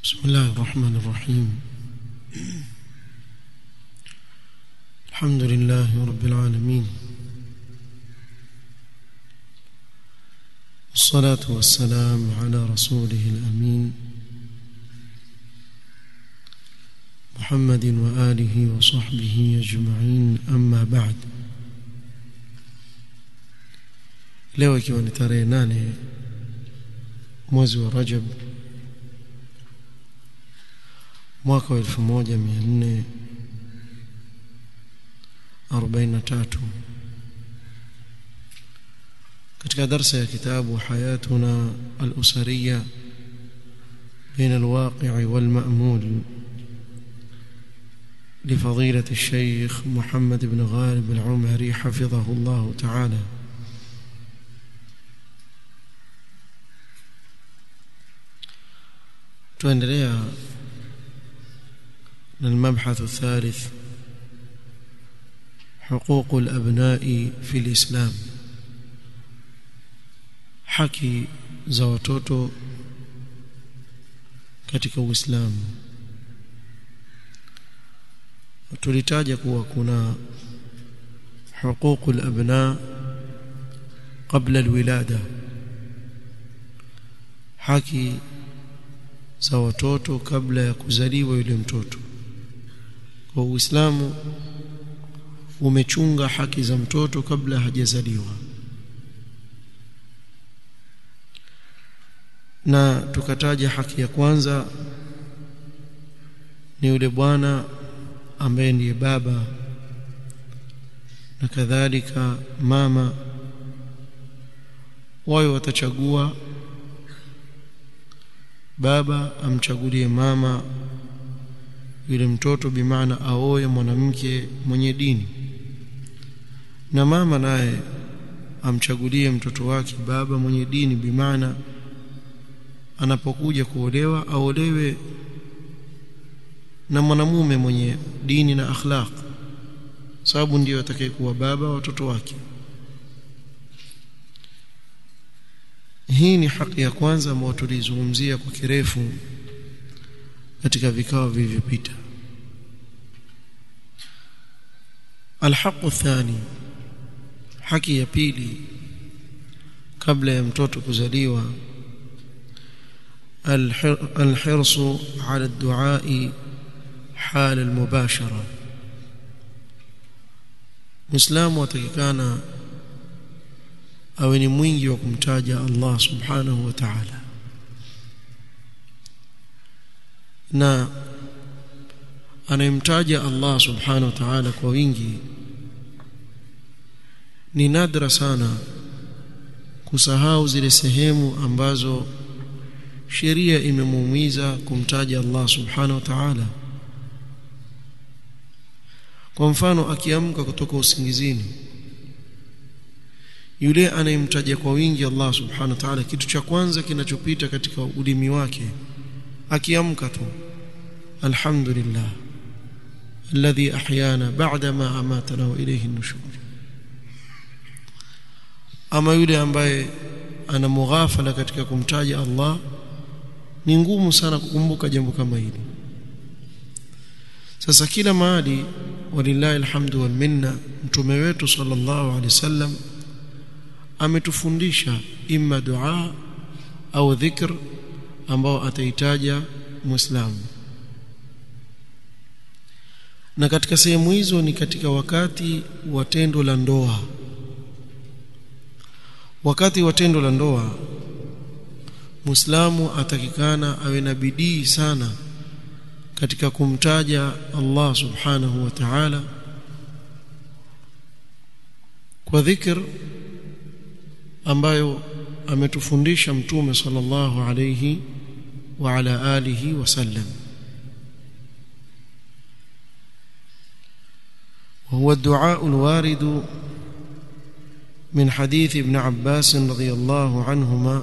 بسم الله الرحمن الرحيم الحمد لله رب العالمين والصلاة والسلام على رسوله الأمين محمد وآله وصحبه أجمعين أما بعد leo ikiwa ni tarehe nane mwezi wa Rajab mwaka wa 1443 katika darsa ya kitabu hayatuna al-usariya بين الواقع والمأمول لفضيلة الشيخ محمد بن غالب العمري حفظه الله تعالى tuendelea na المبحث الثالث حقوق الأبناء في الإسلام haki za watoto katika Uislamu tulitaja kuwa kuna حقوق الأبناء قبل الولادة haki za watoto kabla ya kuzaliwa yule mtoto kwa Uislamu umechunga haki za mtoto kabla hajazaliwa na tukataja haki ya kwanza ni yule bwana ambaye ndiye baba na kadhalika mama wao watachagua baba amchagulie mama yule mtoto bimaana aoe mwanamke mwenye dini na mama naye amchagulie mtoto wake baba mwenye dini bimaana anapokuja kuolewa aolewe na mwanamume mwenye dini na akhlaq sababu ndiyo atakayekuwa baba watoto wake hii ni haki ya kwanza ambayo tulizungumzia kwa kirefu katika vikao vilivyopita alhaqu thani haki ya pili kabla ya mtoto kuzaliwa الحرص على الدعاء حال المباشرة مسلم وتككانا awe ni mwingi wa kumtaja Allah subhanahu wa ta'ala na anayemtaja Allah subhanahu wa ta'ala kwa wingi ni nadra sana kusahau zile sehemu ambazo sheria imemuumiza kumtaja Allah subhanahu wa ta'ala kwa mfano akiamka kutoka usingizini yule anayemtaja kwa wingi Allah subhanahu wa ta'ala kitu cha kwanza kinachopita katika ulimi wake akiamka tu alhamdulillah alladhi ahyana ba'da ma amatana wa ilayhi an-nushur ama yule ambaye ana mughafala katika kumtaja Allah ni ngumu sana kukumbuka jambo kama hili sasa kila mahali walillahi alhamdu wal minna mtume wetu sallallahu alaihi wasallam ametufundisha imma dua au dhikr ambao ataitaja muislamu na katika sehemu hizo ni katika wakati wa tendo la ndoa wakati wa tendo la ndoa muislamu atakikana awe na bidii sana katika kumtaja Allah subhanahu wa ta'ala kwa dhikr ambayo ametufundisha mtume sallallahu alayhi wa ala alihi wasallam وهو الدعاء الوارد من حديث ابن عباس رضي الله عنهما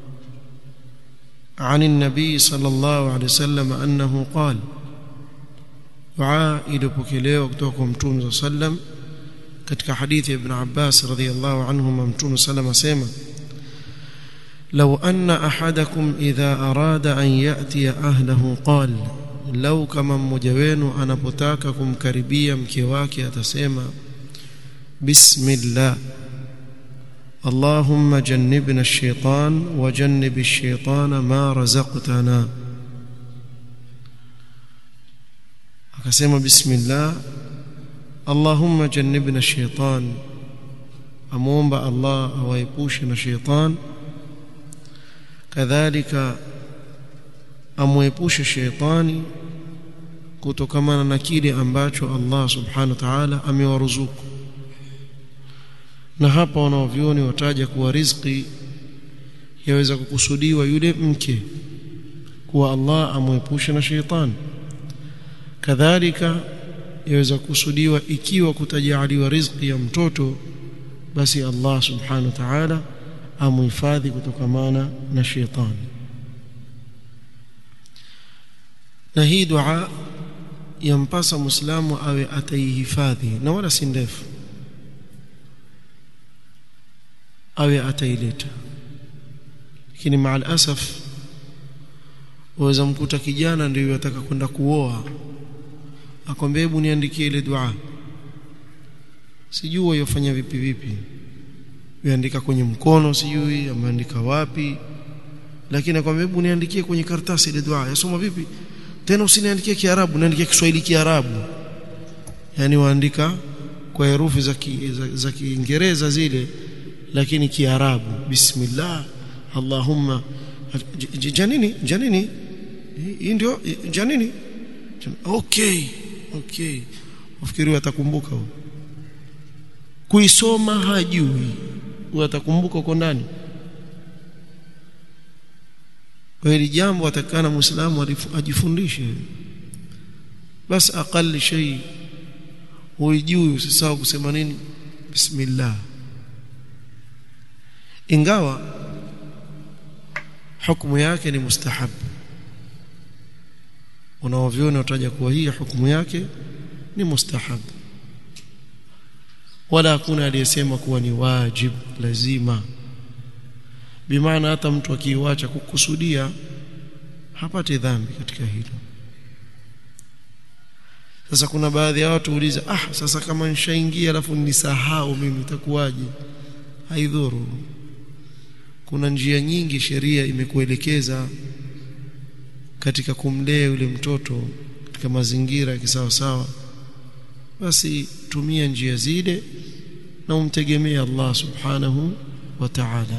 عن النبي صلى الله عليه وسلم أنه قال دعاء ilipokelewa kutoka kwa mtume صلى الله عليه وسلم katika hadithi ya ibn Abbas radhiyallahu anhuma mtume sallam asema لو أن أحدكم إذا أراد أن يأتي أهله قال لو كما mmoja wenu anapotaka kumkaribia mke wake atasema bismillah اللهم جنبنا الشيطان وجنب الشيطان ما رزقتنا akasema bismillah Allahumma jannibna shaitan amuomba Allah awaepushe na shaitan kadhalika amwepushe shaitani kutokamana na kile ambacho Allah subhanahu wa ta'ala amewaruzuku na hapa wanaovioni wataja kuwa riziki yaweza kukusudiwa yule mke kuwa Allah amwepushe na shaitani kadhalika yaweza kusudiwa ikiwa kutajaliwa riziki ya mtoto basi Allah subhanahu wa ta'ala amuhifadhi kutokamana na shetani na hii dua yampasa muislamu awe ataihifadhi na wala si ndefu awe ataileta lakini maa alasaf waweza mkuta kijana ndio yataka kwenda kuoa akwambia hebu niandikie ile dua sijui yofanya vipi vipi yaandika kwenye mkono sijui ameandika wapi lakini akwambia hebu niandikie kwenye karatasi ile dua yasoma vipi tena usiniandikie kiarabu niandikie kiswahili kiarabu yani waandika kwa herufi za ki, za, za kiingereza zile lakini kiarabu bismillah allahumma janini janini hii ndio janini okay okay ufikiri atakumbuka huyo kuisoma hajui huyo atakumbuka uko ndani kwa hili jambo atakana muislamu ajifundishe basi aqali shay huijui usisahau kusema nini bismillah ingawa hukumu yake ni mustahab unaoviona utaja kuwa hii hukumu yake ni mustahab wala hakuna aliyesema kuwa ni wajib lazima bimaana hata mtu akiiacha kukusudia hapati dhambi katika hilo sasa kuna baadhi ya watu uliza ah sasa kama nishaingia alafu nisahau mimi itakuwaje haidhuru kuna njia nyingi sheria imekuelekeza katika kumlea yule mtoto katika mazingira ya kisawa sawa basi tumia njia zile na umtegemee Allah subhanahu wa ta'ala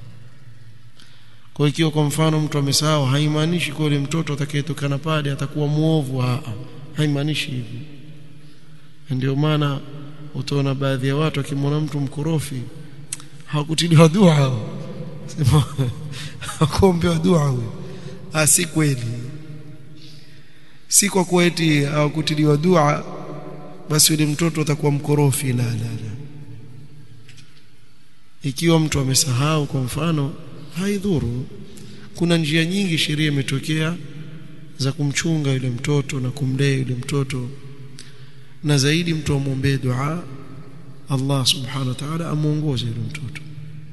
kwa ikiwa kwa mfano mtu amesahau haimaanishi kwa yule mtoto atakayetokana pale atakuwa muovu haimaanishi hivi ndio maana utaona baadhi ya watu akimwona mtu mkorofi hawakutiliwa dua sema hakuombewa dua huyo ah si kweli si kwa kuwa eti hawakutiliwa dua basi yule mtoto atakuwa mkorofi la la la ikiwa mtu amesahau kwa mfano haidhuru kuna njia nyingi sheria imetokea za kumchunga yule mtoto na kumlea yule mtoto na zaidi mtu amwombee dua Allah subhanahu wa ta'ala amuongoze yule mtoto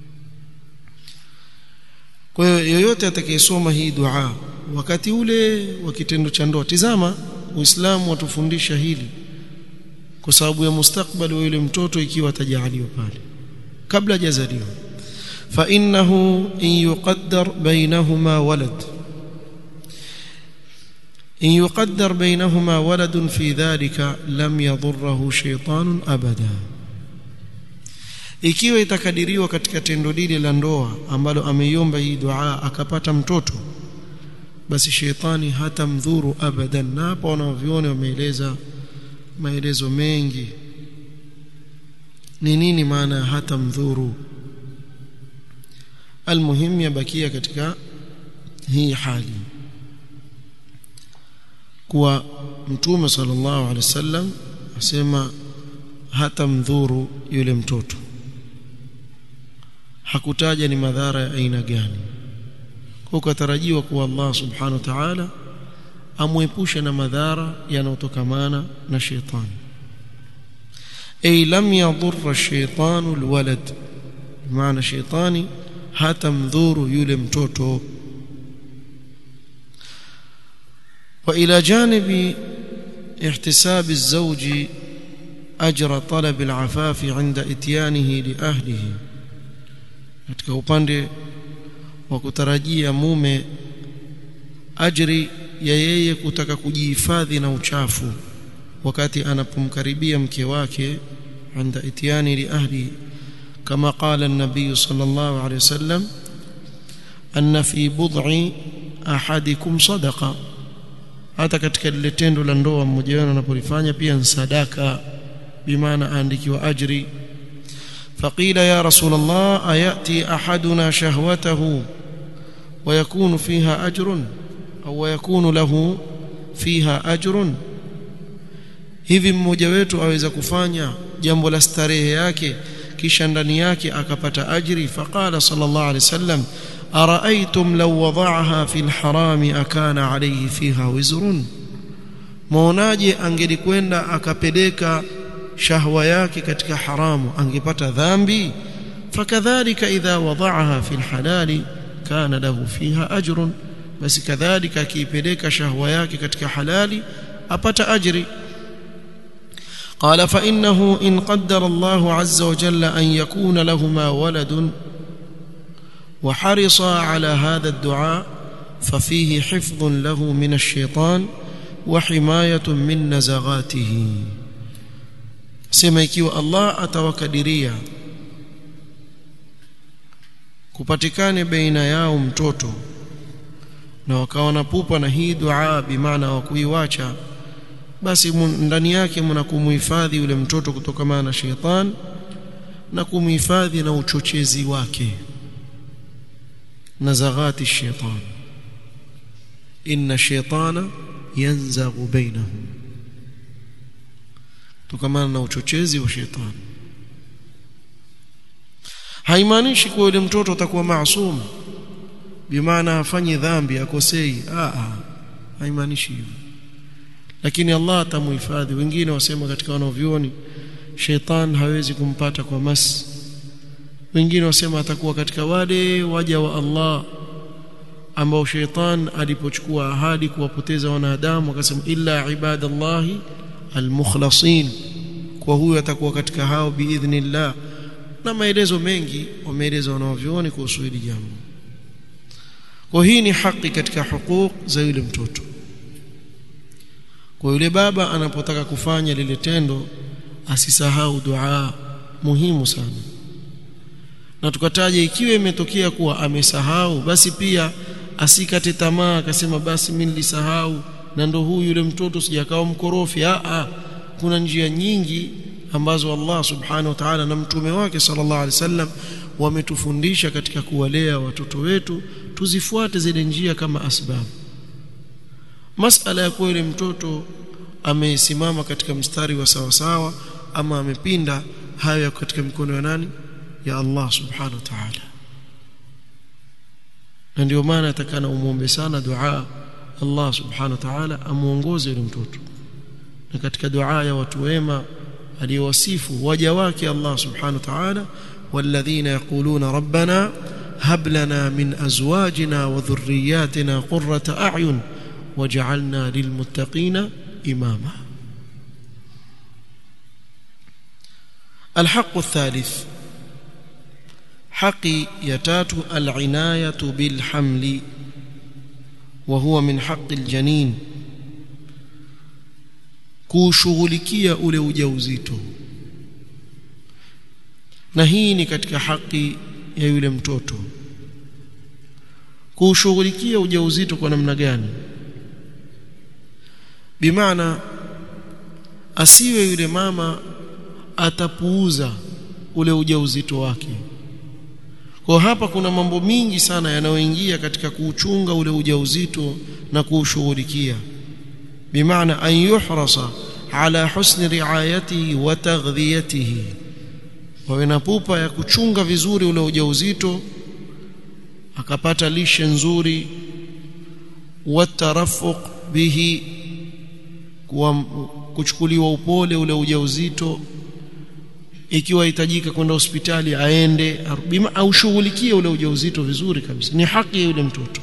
kwa hiyo yoyote atakayesoma hii dua wakati ule wa kitendo cha ndoa tizama uislamu watufundisha hili kwa sababu ya mustakbali wa yule mtoto ikiwa atajaliwa pale kabla hajazaliwa fa innahu in yuqaddar bainahuma walad in yuqaddar bainahuma waladun fi dhalika lam yadhurruhu shaytanun abada ikiwa itakadiriwa katika tendo lile la ndoa ambalo ameiomba hii dua akapata mtoto basi shetani hata mdhuru abadan na hapo wanaoviona wameeleza maelezo mengi ni nini maana hata mdhuru almuhim yabakia katika hii hali kuwa mtume sallallahu alaihi wasallam asema hata mdhuru yule mtoto hakutaja ni madhara ya aina gani kwa ukatarajiwa kuwa Allah subhanahu wa ta'ala amwepushe na madhara yanayotokamana na shetani ay lam yadhurra shaytanu alwalad maana shetani hata mdhuru yule mtoto وإلى جانب احتساب الزوج أجر طلب العفاف عند إتيانه لأهله katika upande wa kutarajia mume ajri ya yeye kutaka kujihifadhi na uchafu wakati anapomkaribia mke wake عند اتيانه لاهله كما قال النبي صلى الله عليه وسلم ان في بضع احدكم صدقه hata katika lile tendo la ndoa mmoja wenu anapolifanya pia ni sadaka bimaana aandikiwa ajri faqila ya rasul allah ayati ahaduna shahwatahu ويكون فيها أجر أو ويكون له فيها أجر hivi mmoja wetu aweza kufanya jambo la starehe yake kisha ndani yake akapata ajri faqala sallallahu alayhi wasallam araaitum law wada'aha fil harami akana alayhi fiha wizrun muonaje angelikwenda akapeleka shahwa yake katika haramu angepata dhambi fakadhalika idha wada'aha fil halali kana lahu fiha ajrun basi kadhalika akiipeleka shahwa yake katika halali apata ajri قال فإنه إن قدر الله عز وجل أن يكون لهما ولد وحرص على هذا الدعاء ففيه حفظ له من الشيطان وحماية من نزغاته sema ikiwa Allah atawakadiria kupatikane baina yao mtoto na wakawa na pupa na hii dua bimaana wa kuiwacha basi ndani yake mna kumhifadhi yule mtoto kutokana na sheitan na kumhifadhi na uchochezi wake na zaghati sheitan inna sheitana yanzaghu bainahum kutokana na uchochezi wa sheitan haimaanishi kuwa yule mtoto atakuwa maasum bimaana hafanyi dhambi akosei a a haimaanishi hivyo lakini Allah atamuhifadhi wengine wasema katika wanavyuoni sheitan hawezi kumpata kwa mas wengine wasema atakuwa katika wale waja wa Allah ambao sheitan alipochukua ahadi kuwapoteza wanadamu akasema illa ibadallahi almukhlasin kwa huyo atakuwa katika hao biidhnillah na maelezo mengi wameeleza wanavyuoni kuhusu hili jambo kwa hii ni haki katika hukuk za yule mtoto kwa yule baba anapotaka kufanya lile tendo asisahau dua muhimu sana na tukataja ikiwa imetokea kuwa amesahau basi pia asikate tamaa akasema basi mimi nilisahau na ndo huyu yule mtoto sijakao mkorofi a a kuna njia nyingi ambazo Allah subhanahu wa ta'ala na mtume wake sallallahu alaihi wasallam wametufundisha katika kuwalea watoto wetu tuzifuate zile njia kama asbabu masala ya kuwa yule mtoto amesimama katika mstari wa sawa sawa ama amepinda hayo yako katika mikono ya nani ya Allah subhanahu wa ta'ala na ndio maana atakana umuombe sana dua Allah subhanahu wa ta'ala amuongoze yule mtoto na katika dua ya watu wema aliyowasifu waja wake Allah subhanahu wa ta'ala والذين يقولون ربنا هب لنا من ازواجنا وذرياتنا قرة اعين وجعلنا للمتقين إماما الحق الثالث حق يتات العناية بالحمل وهو من حق الجنين kushughulikia ule ujauzito na hii ni katika haki ya yule mtoto kushughulikia ujauzito kwa namna gani bimaana asiwe yule mama atapuuza ule ujauzito wake kwa hapa kuna mambo mingi sana yanayoingia katika kuuchunga ule ujauzito na kuushughulikia bimaana an yuhrasa ala husni riayatihi wa taghdhiyatihi wawe na pupa ya kuchunga vizuri ule ujauzito akapata lishe nzuri watarafuq bihi kuwa kuchukuliwa upole ule ujauzito ikiwa hitajika kwenda hospitali aende bima aushughulikie ule ujauzito vizuri kabisa ni haki ya yule mtoto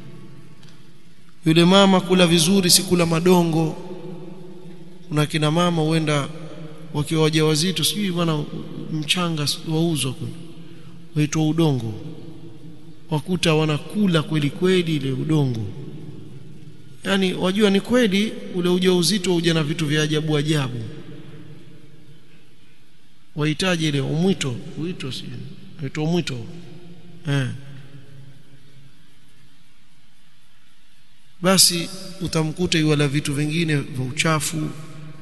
yule mama kula vizuri si kula madongo kuna kina mama huenda wakiwa wajawazito sijui bwana mchanga wauzwa kule waitwa udongo wakuta wanakula kweli kweli ile udongo yani wajua ni kweli ule ujauzito huja na vitu vya ajabu ajabu wahitaji ile umwito uito si uito umwito eh basi utamkuta yuala vitu vingine vya uchafu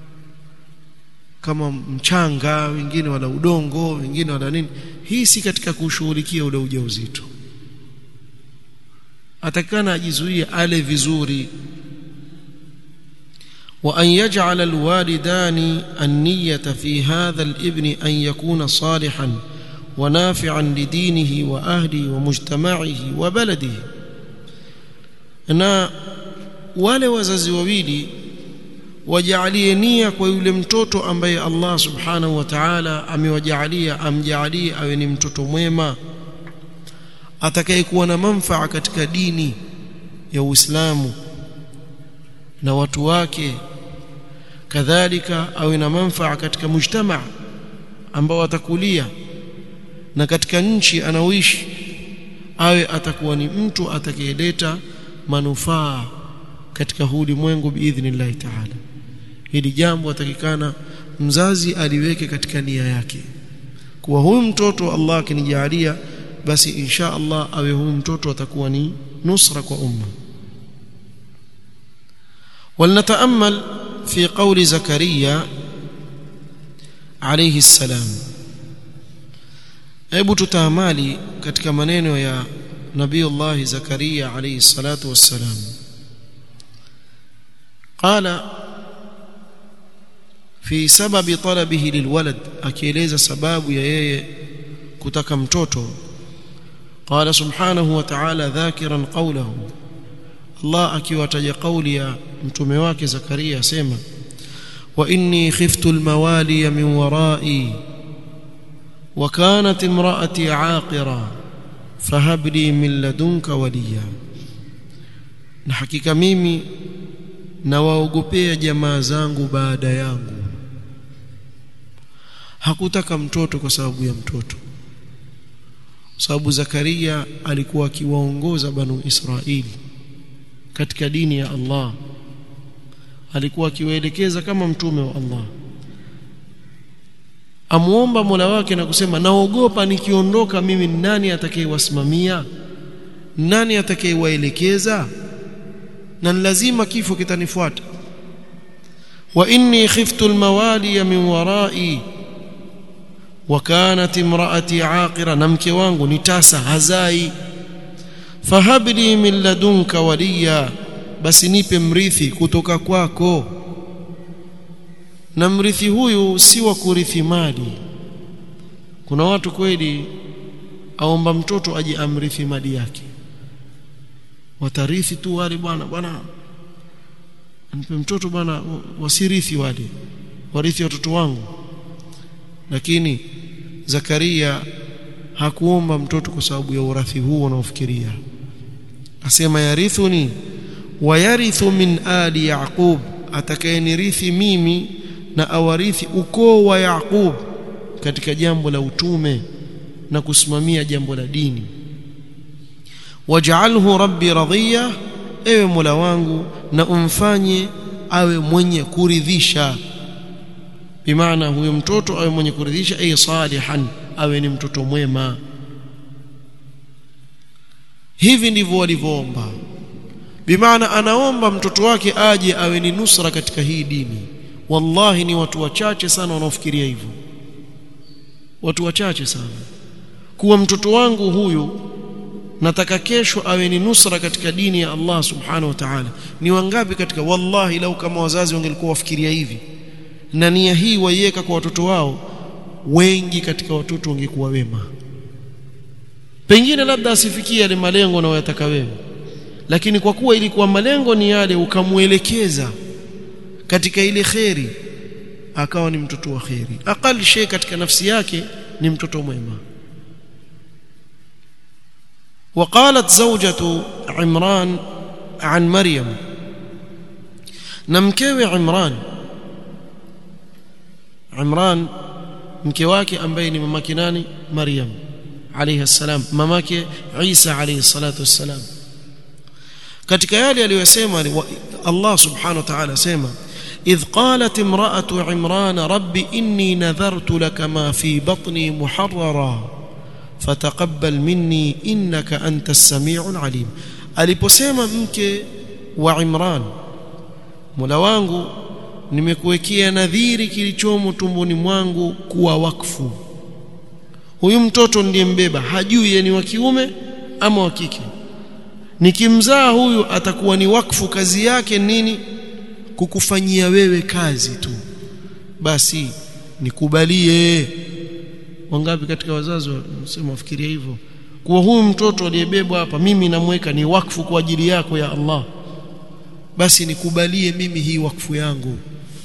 kama mchanga wengine wala udongo wengine wala nini hii si katika kushughulikia ule ujauzito atakana ajizuie ale vizuri وأن يجعل الوالدان النية في هذا الابن أن يكون صالحا ونافعا لدينه وأهله ومجتمعه وبلده na wale wazazi wawili wajalie nia kwa yule mtoto ambaye Allah subhanahu wa ta'ala amewajalia amjalie awe ni mtoto mwema atakayekuwa na manfaa katika dini ya Uislamu na watu wake kadhalika awe na manfaa katika mujtamaa ambao atakulia na katika nchi anaoishi awe atakuwa ni mtu atakayeleta manufaa katika huu ulimwengu biidhnillahi taala hili jambo atakikana mzazi aliweke katika nia yake kuwa huyu mtoto Allah akinijalia basi insha Allah awe huyu mtoto atakuwa ni nusra kwa umma ولنتامل في قول زكريا عليه السلام hebu tutaamali katika maneno ya nabiiullah zakaria alayhi salatu wassalam قال في سبب طلبه للولد akieleza sababu ya yeye kutaka mtoto قال سبحانه وتعالى ذاكرا قوله Allah akiwataja kauli ya mtume wake Zakaria asema wa inni khiftu almawali min warai wa kanat imraati aqira fahab li min ladunka waliya na hakika mimi nawaogopea jamaa zangu baada yangu hakutaka mtoto kwa sababu ya mtoto sababu Zakaria alikuwa akiwaongoza banu Israili katika dini ya Allah alikuwa akiwaelekeza kama mtume wa Allah amuomba Mola wake na kusema naogopa nikiondoka mimi nani atakayewasimamia nani atakayewaelekeza na lazima kifo kitanifuata wa inni khiftu almawali min warai wa kanat imraati aqira na mke wangu ni tasa hazai fahabli min ladunka waliya basi nipe mrithi kutoka kwako na mrithi huyu si wa kurithi mali kuna watu kweli aomba mtoto aje amrithi mali yake watarithi tu wale bwana bwana nipe mtoto bwana wasirithi wale warithi watoto wangu lakini Zakaria hakuomba mtoto kwa sababu ya urathi huo unaofikiria asema yarithuni wayarithu min ali yaqub atakayenirithi mimi na awarithi ukoo wa yaqub katika jambo la utume na kusimamia jambo la dini waj'alhu rabbi radhiya ewe mola wangu na umfanye awe mwenye kuridhisha bimaana huyo mtoto awe mwenye kuridhisha ay salihan awe ni mtoto mwema hivi ndivyo walivyoomba bimaana anaomba mtoto wake aje awe ni nusra katika hii dini wallahi ni watu wachache sana wanaofikiria hivyo watu wachache sana kuwa mtoto wangu huyu nataka kesho awe ni nusra katika dini ya Allah subhanahu wa ta'ala ni wangapi katika wallahi lau kama wazazi wangelikuwa wafikiria hivi na nia hii waiweka kwa watoto wao wengi katika watoto wangekuwa wema pengine labda asifikie yale malengo unayotaka wewe lakini kwa kuwa ilikuwa malengo ni yale ukamuelekeza katika ile kheri akawa ni mtoto wa kheri aqal shay katika nafsi yake ni mtoto mwema وقالت زوجة عمران عن مريم نمكوي عمران عمران mke wake ambaye ni mamake nani Maryam alayhi salam mamake Isa alayhi salatu wassalam katika yale aliyosema Allah subhanahu wa ta'ala sema إذ قالت امرأة عمران رب إني نذرت لك ما في بطني محررا فتقبل مني إنك أنت السميع العليم aliposema mke wa Imran Mola wangu nimekuwekea nadhiri kilichomo tumboni mwangu kuwa wakfu huyu mtoto ndiye mbeba hajui yeye ni wa kiume ama wa kike nikimzaa huyu atakuwa ni wakfu kazi yake nini kukufanyia wewe kazi tu basi nikubalie wangapi katika wazazi wanasema wafikiria hivyo kuwa huyu mtoto aliyebebwa hapa mimi namweka ni wakfu kwa ajili yako ya Allah basi nikubalie mimi hii wakfu yangu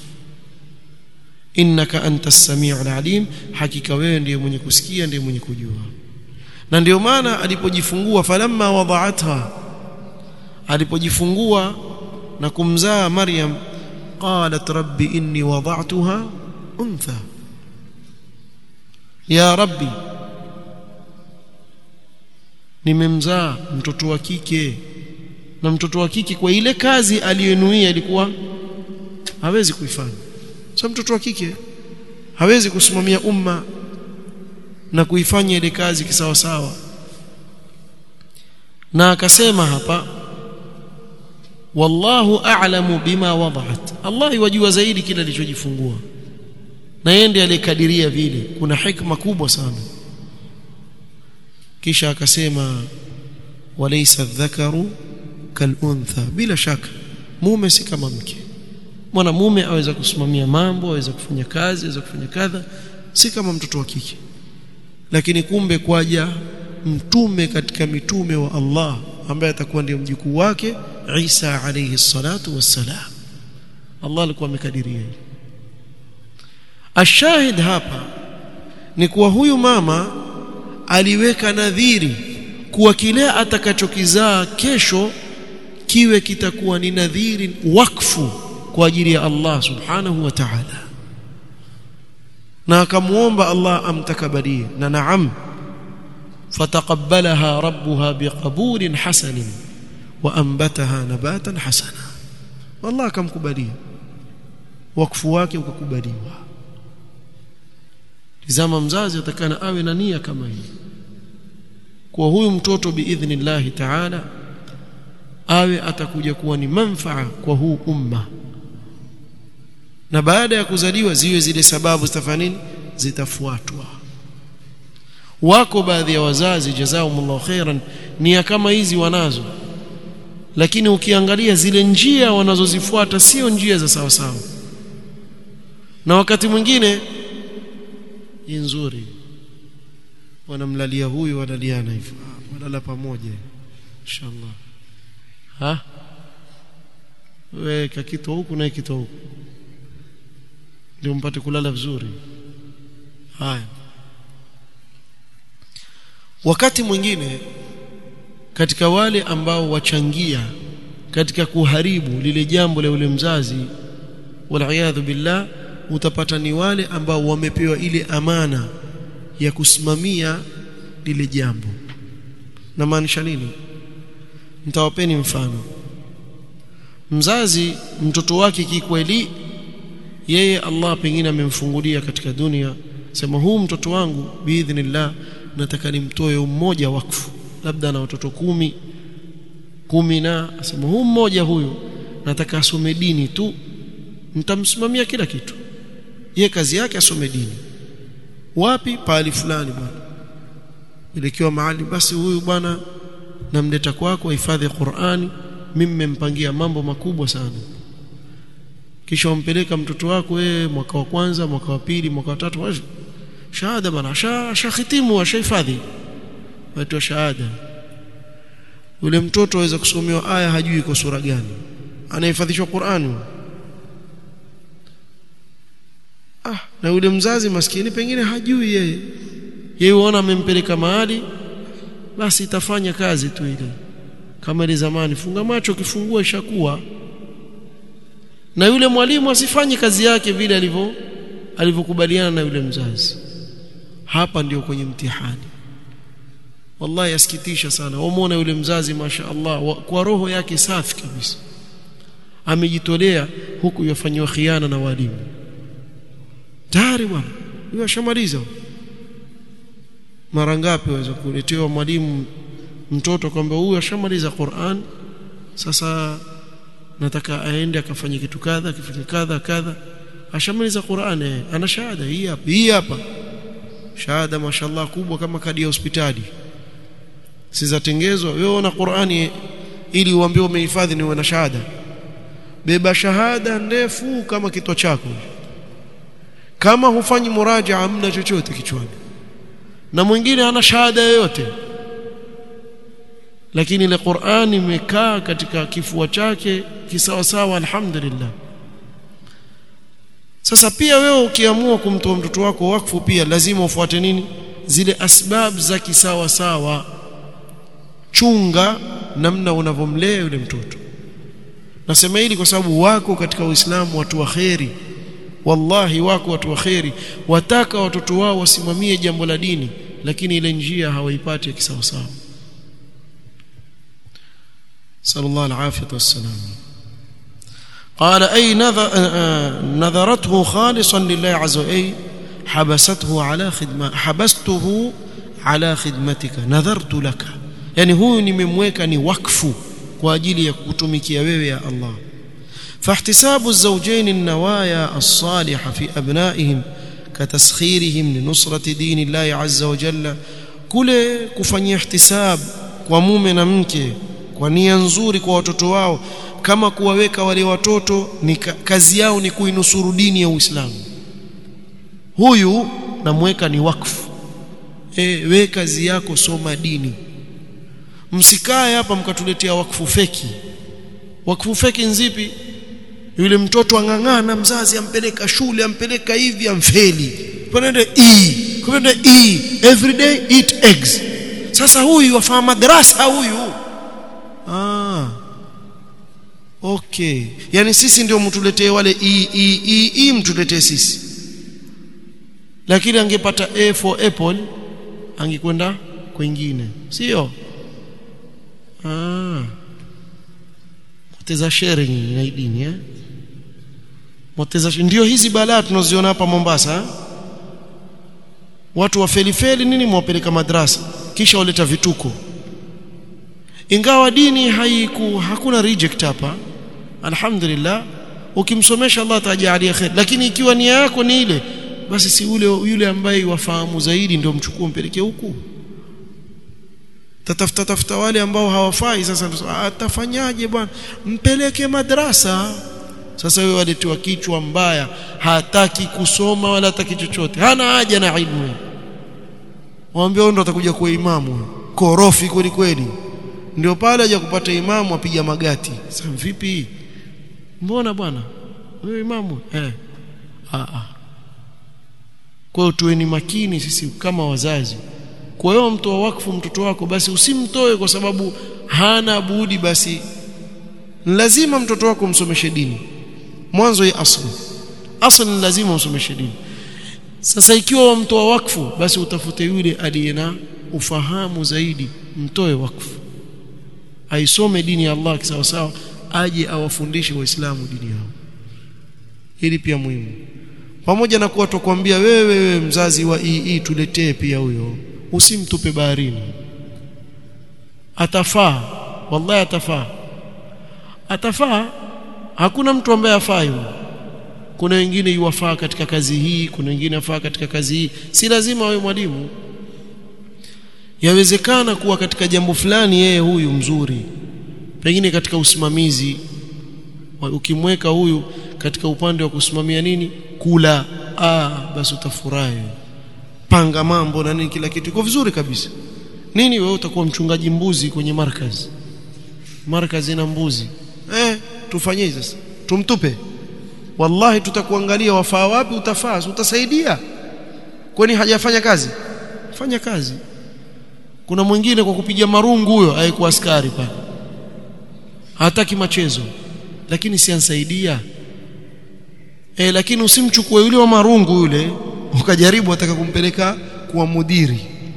innaka antas samiul alim hakika wewe ndiye mwenye kusikia ndiye mwenye kujua na ndio maana alipojifungua falamma wada'atha alipojifungua na kumzaa Maryam qalat rabbi inni wada'tuha untha ya rabbi nimemzaa mtoto wa kike na mtoto wa kike kwa ile kazi aliyonuia ilikuwa hawezi kuifanya sasa mtoto wa kike hawezi kusimamia umma na kuifanya ile kazi kisawa sawa na akasema hapa wallahu a'lamu bima wada'at Allah yajua zaidi kile alichojifungua na yeye ndiye alikadiria vile kuna hikma kubwa sana kisha akasema walaysa dhakaru kaluntha bila shaka mume si kama mke mwanamume aweza kusimamia mambo aweza kufanya kazi aweza kufanya kadha si kama mtoto wa kike lakini kumbe kwaja mtume katika mitume wa Allah ambaye atakuwa ndiye mjukuu wake Isa alayhi salatu wassalam Allah alikuwa amekadiria hili ashahid hapa ni kuwa huyu mama aliweka nadhiri kuwa kile atakachokizaa kesho kiwe kitakuwa ni nadhiri wakfu kwa ajili ya Allah subhanahu wa ta'ala na akamuomba Allah amtakabalie na naam fataqabbalaha rabbuha biqabulin hasanin wa anbataha nabatan hasana Allah akamkubalia wakfu wake ukakubaliwa tizama mzazi atakana awe na nia kama hii kwa huyu mtoto biidhnillahi ta'ala awe atakuja kuwa ni manfaa kwa huu umma na baada ya kuzaliwa ziwe zile sababu zitafanya nini zitafuatwa wako baadhi ya wazazi jazakumullahu khairan nia kama hizi wanazo lakini ukiangalia zile njia wanazozifuata sio njia za sawa sawa na wakati mwingine ni nzuri wanamlalia huyu wanaliana hivyo walala pamoja inshallah ha wewe kakitoa huku na kitoa huku ndio mpate kulala vizuri haya wakati mwingine katika wale ambao wachangia katika kuharibu lile jambo la yule mzazi wal billah utapata ni wale ambao wamepewa ile amana ya kusimamia lile jambo na maanisha nini mtawapeni mfano mzazi mtoto wake kikweli yeye Allah pengine amemfungulia katika dunia sema huu mtoto wangu biidhnillah nataka nimtoe mmoja wakfu labda na watoto kumi kumi na asema huu mmoja huyu nataka asome dini tu nitamsimamia kila kitu ye kazi yake asome dini wapi pahali fulani bwana ilikiwa mahali basi huyu bwana namleta kwako hifadhi Qur'ani mimi mmempangia mambo makubwa sana kisha umpeleka mtoto wako wewe mwaka wa kwanza mwaka wa pili mwaka wa tatu shahada bana shahitimu ashahifadhi watu shahada yule mtoto aweza kusomewa aya hajui iko sura gani anahifadhishwa Qur'ani na yule mzazi maskini pengine hajui yeye yeye uona amempeleka mahali basi itafanya kazi tu ile kama ile zamani funga macho kifungua ishakuwa na yule mwalimu asifanye kazi yake vile alivyo alivyokubaliana na yule mzazi hapa ndio kwenye mtihani wallahi yasikitisha sana wamuona yule mzazi masha Allah wa, kwa roho yake safi kabisa amejitolea huku yafanywa khiana na walimu tayari bwana huyo ashamaliza mara ngapi waweza kuletewa mwalimu mtoto kwamba huyu ashamaliza Qur'an sasa nataka aende akafanye kitu kadha akifanye kadha kadha ashamaliza Qur'an eh ana shahada hii hapa hii hapa shahada mashallah kubwa kama kadi ya hospitali sizatengezwa wewe una Qur'ani ili uambiwe umehifadhi ni una shahada beba shahada ndefu kama kitwa chako kama hufanyi muraja hamna chochote kichwani na mwingine hana shahada yoyote lakini ile Qur'ani imekaa katika kifua chake kisawa sawa alhamdulillah sasa pia wewe ukiamua kumtoa mtoto wako wakfu pia lazima ufuate nini zile asbab za kisawa sawa chunga namna unavyomlea yule mtoto nasema hili kwa sababu wako katika Uislamu watu wa kheri wallahi wako watu wa kheri wataka watoto wao wasimamie jambo la dini lakini ile njia hawaipati ya kisawa sawa sallallahu alaihi wasallam قال أي نذر نذرته خالصا لله عز وجل حبسته على خدمة حبسته على خدمتك نذرت لك يعني هو nimemweka ni wakfu kwa ajili ya kutumikia wewe ya Allah فاحتساب الزوجين النوايا الصالحة في أبنائهم كتسخيرهم لنصرة دين الله عز وجل kule kufanyia ihtisab kwa mume na mke kwa nia nzuri kwa watoto wao kama kuwaweka wale watoto ni kazi yao ni kuinusuru dini ya Uislamu huyu namweka ni wakfu e, we kazi yako soma dini msikae hapa mkatuletea wakfu feki wakfu feki nzipi yule mtoto ang'ang'ana mzazi ampeleka shule ampeleka hivi amfeli kwenda e kwenda e every day eat eggs sasa huyu wafaa madrasa huyu ah okay yani sisi ndio mtuletee wale e e e, e mtuletee sisi lakini angepata a for apple angekwenda kwingine sio ah mteza sharing na dini eh mteza ndio hizi balaa tunaziona hapa Mombasa eh? watu wafelifeli nini mwapeleka madrasa kisha waleta vituko ingawa dini haiku hakuna reject hapa alhamdulillah ukimsomesha Allah atajalia khair lakini ikiwa nia yako ni ile basi si ule yule ambaye wafahamu zaidi ndio mchukue mpeleke huku tatafuta tafuta wale ambao hawafai sasa atafanyaje bwana mpeleke madrasa sasa wewe waletiwa kichwa mbaya hataki kusoma wala hataki chochote hana haja na ilmu waambie ndo atakuja kuwa imamu korofi kweli kweli ndio pale aje kupata imamu apiga magati sasa vipi mbona bwana wewe imamu eh ah ah kwa hiyo tuweni makini sisi kama wazazi kwa hiyo mtoa wakfu mtoto wako basi usimtoe kwa sababu hana budi basi lazima mtoto wako msomeshe dini mwanzo ya asli asli lazima usomeshe dini sasa ikiwa wamtoa wakfu basi utafute yule aliye na ufahamu zaidi mtoe wakfu aisome dini ya Allah kisawa sawa aje awafundishe waislamu dini yao hili pia muhimu pamoja na kuwa tukwambia wewe wewe mzazi wa ii tuletee pia huyo usimtupe baharini atafaa wallahi atafaa atafaa hakuna mtu ambaye afai kuna wengine yuwafaa katika kazi hii kuna wengine afaa katika kazi hii si lazima awe mwalimu yawezekana kuwa katika jambo fulani yeye huyu mzuri pengine katika usimamizi ukimweka huyu katika upande wa kusimamia nini kula ah basi utafurahi panga mambo na nini kila kitu iko vizuri kabisa nini wewe utakuwa mchungaji mbuzi kwenye markazi markazi na mbuzi eh tufanyie sasa tumtupe wallahi tutakuangalia wafaa wapi utafaa utasaidia kwani hajafanya kazi fanya kazi kuna mwingine kwa kupiga marungu huyo aikuwa askari pale hataki machezo lakini si ansaidia e, lakini usimchukue yule wa marungu yule ukajaribu ataka kumpeleka kuwa mudiri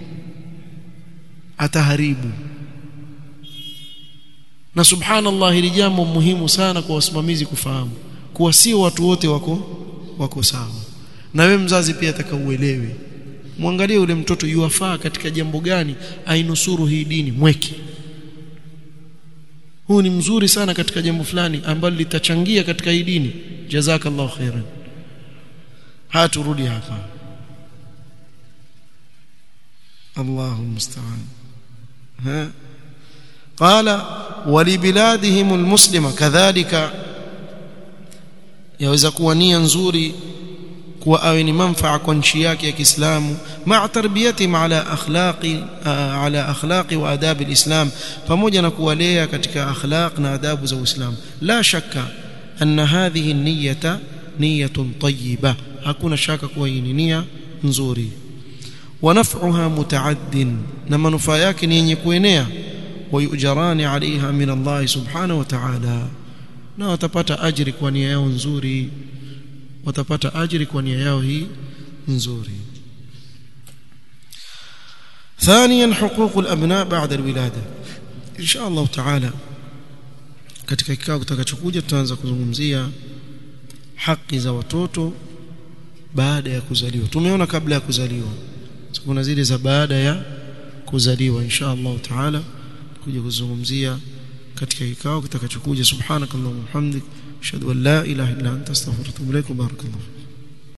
ataharibu na subhanallah hili jambo muhimu sana kwa wasimamizi kufahamu kuwa sio watu wote wako wako sawa na wewe mzazi pia atakauelewe mwangalie yule mtoto yuwafaa katika jambo gani ainusuru hii dini mweke huu ni mzuri sana katika jambo fulani ambalo litachangia katika hii dini jazakallahu khairan haturudi hapa Allahu musta'an ha qala walibiladihim almuslima kadhalika yaweza kuwa nia nzuri kuwa awe ni manfaa kwa nchi yake ya Kiislamu ma'a tarbiyatihim ala akhlaqi ala akhlaqi wa adab alislam pamoja na kuwalea katika akhlaq na adabu za Uislamu la shakka anna hadhihi niyyata niyatun tayyiba hakuna shaka kuwa hii ni nia nzuri wa naf'uha muta'addin na manufaa yake ni yenye kuenea ويؤجران عليها من الله سبحانه وتعالى na watapata ajiri kwa nia yao nzuri watapata ajiri kwa nia yao hii nzuri ثانيا حقوق الابناء بعد الولاده ان شاء الله تعالى katika kikao kitakachokuja tutaanza kuzungumzia haki za watoto baada ya kuzaliwa tumeona kabla ya kuzaliwa kuna zile za baada ya kuzaliwa insha Allah taala kuja kuzungumzia katika kikao kitakachokuja subhanakallahumma hamdik ashhadu an la ilaha illa anta astaghfiruka wa atubu ilaik barakallahu